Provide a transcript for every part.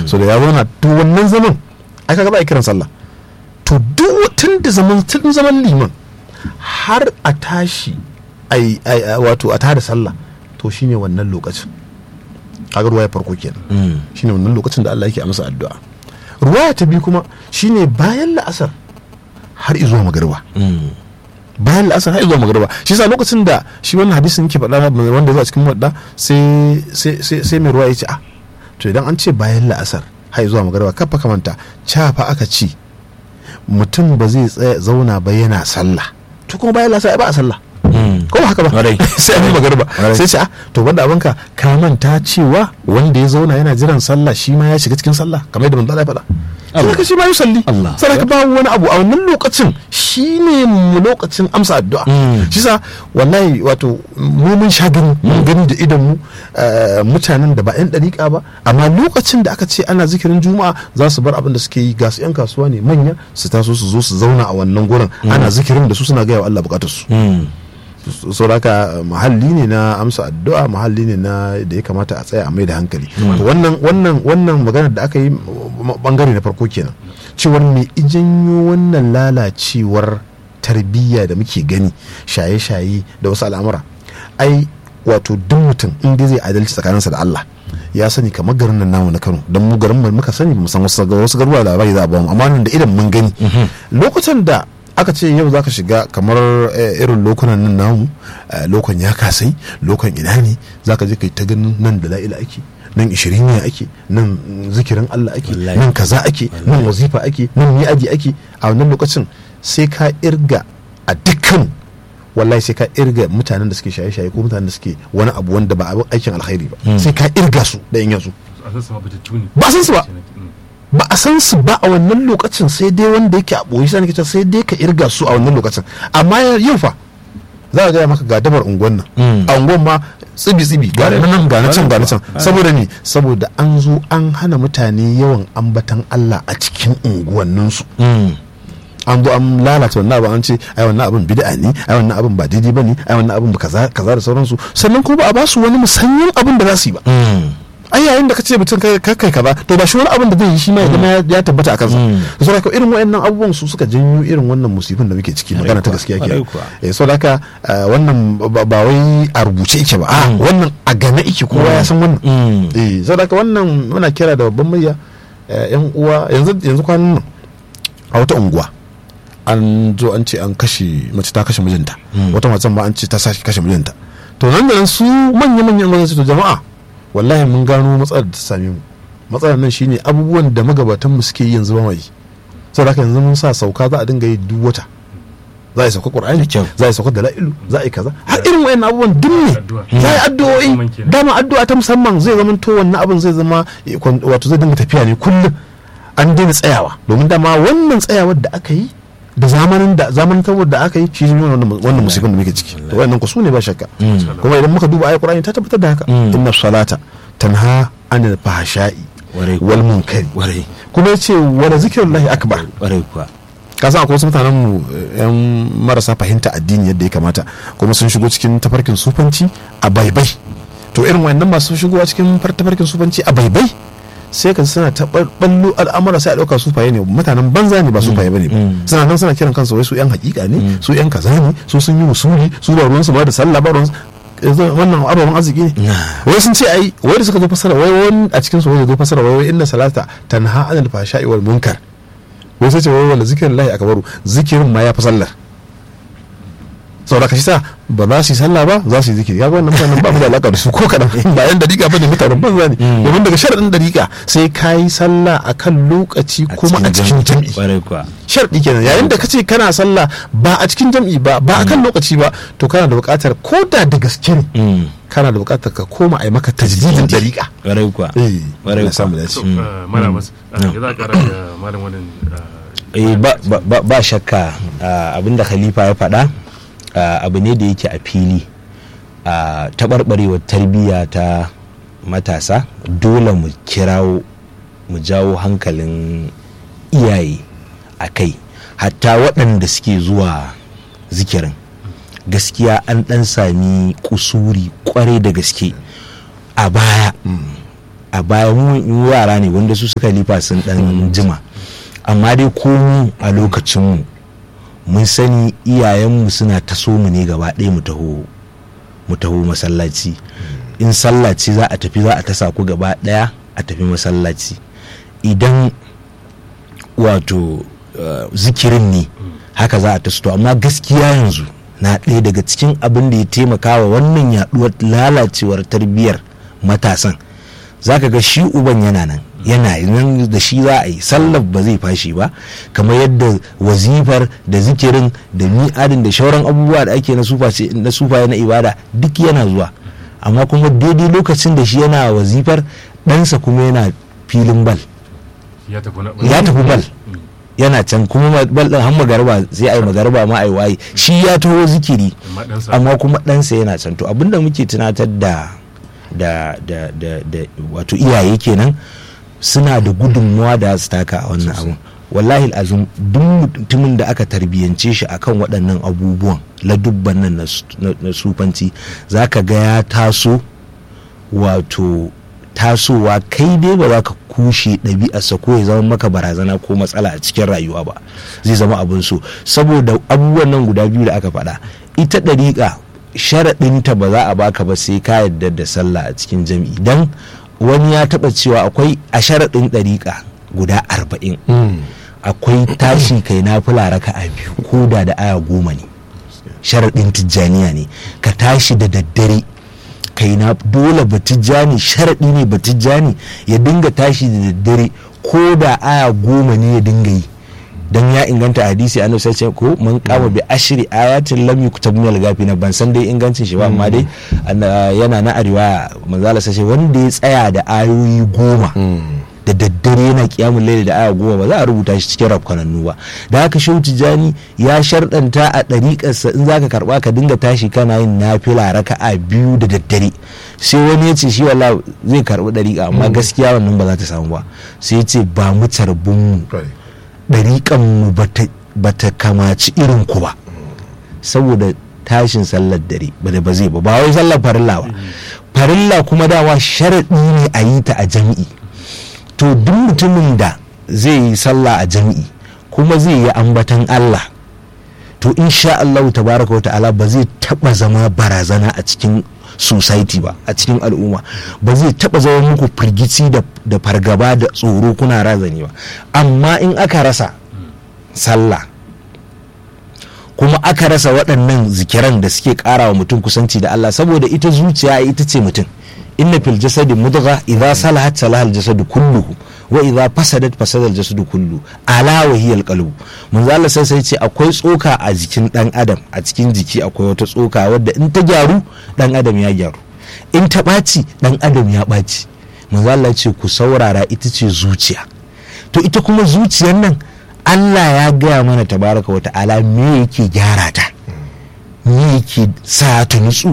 so da ya zauna to wannan zaman ai kaga ba a kiran sallah to duk tun da zaman tun zaman liman har a tashi ai ai wato a tada sallah to shine wannan lokacin kaga ruwaya farko kenan shine wannan lokacin da Allah yake amsa addu'a ruwaya ta biyu kuma shine bayan la'asar har izuwa magariba bayan la'asar har zuwa magariba shi yasa lokacin da shi wannan hadisin yake faɗa wanda zuwa cikin wadda sai sai mai ruwa ya ce ah to idan an ce bayan la'asar har zuwa magariba kafa kamanta cafa aka ci mutum ba zai tsaya zauna ba yana sallah to kuma bayan la'asar ba a sallah ko ba haka ba sai an yi magariba sai ce ah to banda abinka ka manta cewa wanda ya zauna yana jiran sallah shi ma ya shiga cikin sallah kamar yadda manzo Allah ya faɗa sai ka shi ma yusalli sai ka ba wani abu a wannan lokacin shine mu lokacin amsa addu'a shi sa wallahi wato mu mun sha gani mun gani da idan mu mutanen da ba yan dariƙa ba amma lokacin da aka ce ana zikirin juma'a za su bar abin da suke yi ga su yan kasuwa ne manya su taso su zo su zauna a wannan gurin ana zikirin da su suna gaya wa Allah bukatar su sauraka mahalli ne na amsa addu'a mahalli ne na da ya kamata a tsaya a mai da hankali wannan wannan wannan maganar da aka yi bangare na farko kenan cewar me ijanyo wannan lalacewar tarbiyya da muke gani shaye-shaye da wasu al'amura ai wato duk mutum in dai zai adalci tsakaninsa da Allah ya sani kamar garin nan namu na Kano don mu garin muka sani mu san wasu wasu garuruwa da labari za a ba mu amma nan da idan mun gani lokutan da aka ce yau za ka shiga kamar irin lokunan nan namu lokon ya kasai lokon ina ne za ka je kai ta ganin nan da la'ila ake nan ishirin ne ake nan zikirin Allah ake nan kaza ake nan wazifa ake nan mi'aji ake a wannan lokacin sai ka irga a dukkan wallahi sai ka irga mutanen da suke shaye-shaye ko mutanen da suke wani abu wanda ba abin aikin alkhairi ba sai ka irga su da in yanzu ba san su ba ba a san su ba a wannan lokacin sai dai wanda yake a ɓoyi sai nake sai dai ka irga su a wannan lokacin amma yau fa za a gaya maka ga dabar unguwan nan a unguwan ma tsibi tsibi ga nan ga na can ga na can saboda ne saboda an zo an hana mutane yawan ambatan Allah a cikin unguwanninsu an zo an lalata wannan abin an ce ai wannan abin bid'a ne ai wannan abin ba daidai bane ai wannan abin ba kaza kaza da sauransu sannan kuma ba a ba su wani musanyen abin da za su yi ba ai yayin da ka ce mutum kai kai kaza to ba shi wani abin da zai yi shi ma ya zama ya tabbata a kansa so haka irin wayannan abubuwan su suka janyo irin wannan musibin da muke ciki magana ta gaskiya ke eh so haka wannan ba wai a rubuce yake ba a wannan a gane yake kowa ya san wannan eh so haka wannan muna kira da babban murya yan uwa yanzu yanzu kwanan nan a wata unguwa an zo an ce an kashe mace ta kashe mijinta wata macen ma an ce ta sashi kashe mijinta to nan da nan su manya-manyan gwamnati to jama'a wallahi mun gano matsalar da ta same mu matsalar nan shine abubuwan da magabatan mu suke yi yanzu ba mai saboda haka yanzu mun sa sauka za a dinga yi duk wata za a yi sauka qur'ani za a yi sauka dala'ilu za a yi kaza har irin wayannan abubuwan duk ne za a yi addu'o'i dama addu'a ta musamman zai zama to wannan abin zai zama wato zai dinga tafiya ne kullum an daina tsayawa domin dama wannan tsayawar da aka yi da zamanin da zamanin da aka yi shi ne wannan musibin da muke ciki to wannan ku su ne ba shakka kuma idan muka duba ayat qur'ani ta tabbatar da haka inna salata tanha anil fahsha'i wal munkari kuma yace wala zikrullahi akbar ka san akwai wasu mutanen mu yan marasa fahimta addini yadda ya kamata kuma sun shigo cikin tafarkin sufanci a baibai to irin wayannan masu shigowa cikin tafarkin sufanci a baibai sai ka suna ta ballo al'amura sai a ɗauka su faye ne mutanen banza ne ba su faye bane suna nan suna kiran kansu wai su yan hakika ne su yan kaza ne su sun yi musuli su ba ruwansu ba da sallah ba ruwansu wannan ababen arziki ne wai sun ce ai wai da suka zo fasara wai wani a cikin su wai zo fasara wai inna salata tanha anil fahsha'i wal munkar wai sai ce wai wala zikirin lahi akbaru zikirin ma ya fi sallar saboda ka shi sa ba za su yi sallah ba za su yi zikiri kaga wannan mutanen ba mu da alaka da su ko kadan ba yan dariƙa ba ne mutanen banza ne domin daga sharadin dariƙa sai ka yi sallah a kan lokaci kuma a cikin jam'i sharadi kenan yayin da kace kana sallah ba a cikin jam'i ba ba a kan lokaci ba to kana da buƙatar ko da da gaske ne kana da buƙatar ka koma a yi maka tajdidin dariƙa ƙwarai kuwa eh ƙwarai samu dace malamas ya za a ƙara da malam wannan ba shakka abinda khalifa ya faɗa abu ne da yake a fili a taɓarɓarewar tarbiyya ta matasa dole mu kirawo mu jawo hankalin iyaye a kai hatta waɗanda suke zuwa zikirin gaskiya an ɗan sami kusuri kwarai da gaske a baya a baya mu mu yara ne wanda su suka lifa sun dan jima amma dai ko mu a lokacinmu mun sani iyayenmu suna taso mu ne gaba ɗaya mu taho mu taho masallaci in sallaci za a tafi za a tasa ku gaba ɗaya a tafi masallaci idan wato uh, zikirin ne haka za a tasu to amma gaskiya yanzu na ɗaya daga cikin abin da ya taimaka wa wannan yaɗuwar lalacewar tarbiyyar matasan zaka ga shi uban yana nan yana nan da shi za a yi sallar ba zai fashi ba kamar yadda wazifar da zikirin da mi'adin da shauran abubuwa da ake na sufa na ibada duk yana zuwa amma kuma daidai lokacin da shi yana wazifar ɗansa kuma yana filin bal ya tafi na ya tafi bal yana can kuma bal ɗin har magarba sai a yi magarba ma a yi waye shi ya taho zikiri amma ɗansa amma kuma ɗansa yana can to abinda muke tunatar da da da da da wato iyaye kenan suna da gudunmuwa da su taka a wannan abun wallahi azum duk mutumin da aka tarbiyyance shi akan waɗannan abubuwan ladubban nan na su- na na sufanci za ka ga ya taso wato tasowa kai dai ba za ka kushe ɗabi'arsa ko ya zama maka barazana ko matsala a cikin rayuwa ba zai zama abin so saboda abubuwan nan guda biyu da aka faɗa ita ɗariƙa sharaɗinta ba za a baka ba sai ka yarda da sallah a cikin jami'i dan wani ya taɓa cewa akwai a sharaɗin ɗariƙa guda arba'in akwai tashi kai na fula raka a biyu ko da da aya goma ne sharaɗin tijjaniya ne ka tashi da daddare kai na dole batijjani sharaɗi ne batijjani ya dinga tashi da daddare ko da aya goma ne ya dinga yi dan ya inganta hadisi annabi sai ce ko man kama bi ashri ayatin lam yuktab min al-ghafina ban san dai ingancin shi ba amma dai anna- yana na arewa manzala sai ce wanda ya tsaya da ayoyi goma da daddare yana kiyamun laili da aya goma ba za a rubuta shi cikin rafkanannu ba da haka shehu tijjani ya sharɗanta a ɗariƙarsa in zaka karɓa ka dinga tashi kana yin nafila raka'a biyu da daddare sai wani ya ce shi wala zai karɓi ɗariƙa amma gaskiya wannan ba za ta samu ba sai ya ce ba mu carbin mu ɗariƙan mu ba ta kamaci irin ku ba saboda tashin sallar dare ba da ba zai ba ba wai sallar farilla ba farilla kuma dawa sharaɗi ne a yi ta a jami'i to duk mutumin da zai yi sallah a jami'i kuma zai yi ambatan Allah to insha Allah tabaraka wa ta'ala ba zai taba zama barazana a cikin society ba a cikin al'umma ba zai taba zama muku firgici da, da fargaba da tsoro kuna razani ba amma in aka rasa sallah kuma aka rasa waɗannan zikiran da suke ƙara wa mutum kusanci da Allah saboda ita zuciya ita ce mutum inna fil jasadi mudgha idza salahat salaha al jasadu kulluhu wa idza fasadat fasada al jasadu kullu ala wa hiya al qalbu manzo Allah sai sai ce akwai tsoka a jikin dan adam a cikin jiki akwai wata tsoka wadda in ta gyaru dan adam ya gyaru in ta ɓaci dan adam ya ɓaci manzo Allah ce ku saurara ita ce zuciya to ita kuma zuciyar nan Allah ya gaya mana tabaraka wa ta'ala me yake gyara ta me yake sa ta nutsu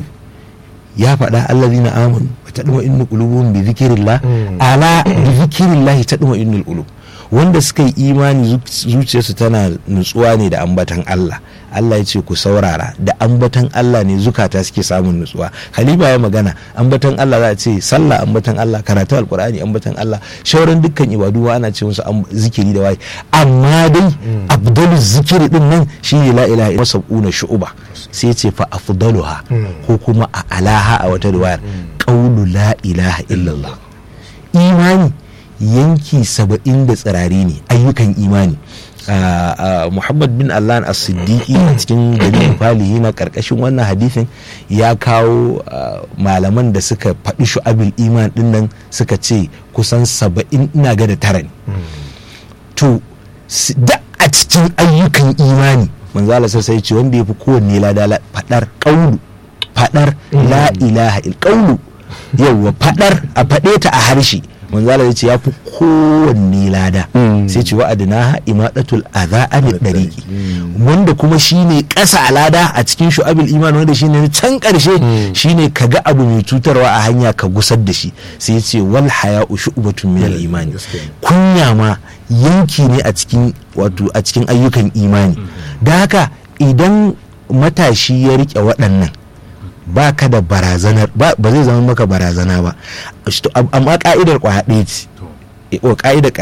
ya faɗa allazina amanu wa tadma innu qulubuhum bi dhikrillah ala bi dhikrillah tadma innul qulub wanda suka yi imani zuciyarsu tana nutsuwa ne da ambatan Allah Allah ya ce ku saurara da ambatan Allah ne zukata suke samun nutsuwa Khalifa ya magana ambatan Allah za a ce sallah ambatan Allah karatu alkur'ani ambatan Allah shauran dukkan ibadu ma ana ce musu zikiri da waye amma dai afdalu zikiri din nan shine la ilaha illa sab'una shu'uba sai ya ce fa afdaluha ko kuma a alaha a wata riwayar qawlu la ilaha illallah imani yanki saba'in da tsirari ne ayyukan imani muhammad bin allah as-siddiqi a cikin dalilin falihi na karkashin wannan hadithin ya kawo malaman da suka faɗi shu'abil iman din nan suka ce kusan saba'in ina ga da tara ne to da a cikin ayyukan imani manzala sai ce wanda ya fi kowanne lada faɗar ƙaulu faɗar la ilaha il ƙaulu yauwa faɗar a faɗe ta a harshe manzala ya ce ya fi kowanne lada sai ce wa'adina imadatul adha an dariki wanda kuma shine ƙasa a lada a cikin shu'abil iman wanda shine can ƙarshe shine ka ga abu mai cutarwa a hanya ka gusar da shi sai ya ce wal haya'u shu'batun min al imani kunya ma yanki ne a cikin wato a cikin ayyukan imani da haka idan matashi ya rike waɗannan ba ka da barazanar ba ba zai zama maka barazana ba Sto- am- amma ka'idar kwaya ɗaya ce to o ka'idar